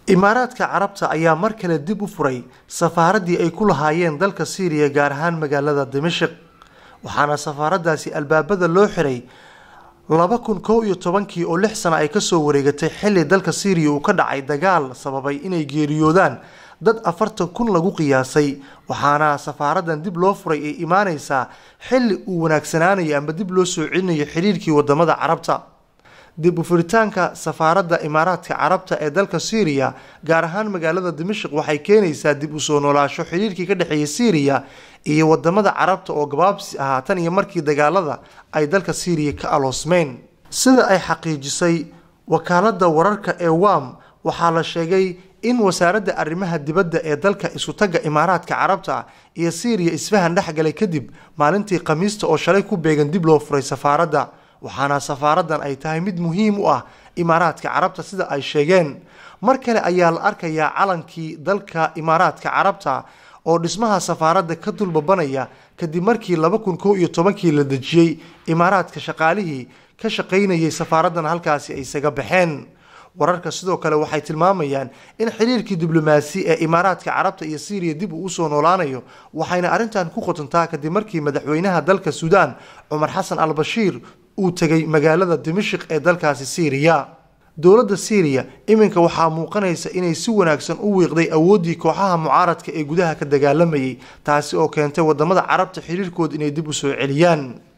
imaaraadka carabta ayaa mar kale dib u furay safaaraddii ay ku lahaayeen dalka siiriya gaar ahaan magaalada dimashik waxaana safaaradaasi albaabada loo xiray laba kun kow iyo tobankii oo lix sano ay kasoo wareegatay xilli dalka siiriya uu ka dhacay dagaal sababay inay geeriyoodaan dad afartan kun lagu qiyaasay waxaana safaaradan dib loo furay ay imaaneysaa xilli uu wanaagsanaanayo amba dib loo soo celinayo xiriirkii wadamada carabta dib u furitaanka safaaradda imaaraadka carabta ee dalka syriya gaar ahaan magaalada dimashik waxay keenaysaa dib u soo noolaasho xiriirkii ka dhexeeya syriya iyo wadamada carabta oo gabaabsi ahaa tan iyo markii dagaalada ay dalka syriya ka aloosmeen sida ay xaqiijisay wakaalada wararka ee wam waxaa la sheegay in wasaaradda arrimaha dibadda ee dalka isutaga imaaraadka carabta iyo syriya isfahan dhexgalay kadib maalintii khamiista oo shalay ku beegan dib loo furay safaaradda waxaana safaaradan ay tahay mid muhiim u ah imaaraadka carabta sida ay sheegeen mar kale ayaa la arkayaa calankii dalka imaaraadka carabta oo dhismaha safaaradda ka dulbabanaya kadib markii laba kun kow iyo tobankii la dejiyey imaaraadka shaqaalihii ka shaqaynayay safaaraddan halkaasi ay isaga baxeen wararka sidoo kale waxay tilmaamayaan in xiriirkii diblomaasi ee imaaraadka carabta iyo syriya dib uu usoo noolaanayo waxayna arrintan ku qotontaa kadib markii madaxweynaha dalka suudaan cumar xasan al bashiir uu tegay magaalada dimashik ee dalkaasi syriya dowladda syriya iminka waxaa muuqanaysa inay si wanaagsan u wiiqday awooddii kooxaha mucaaradka ee gudaha ka dagaalamayay taasi oo keentay wadamada carabta xiriirkooda inay dib u soo celiyaan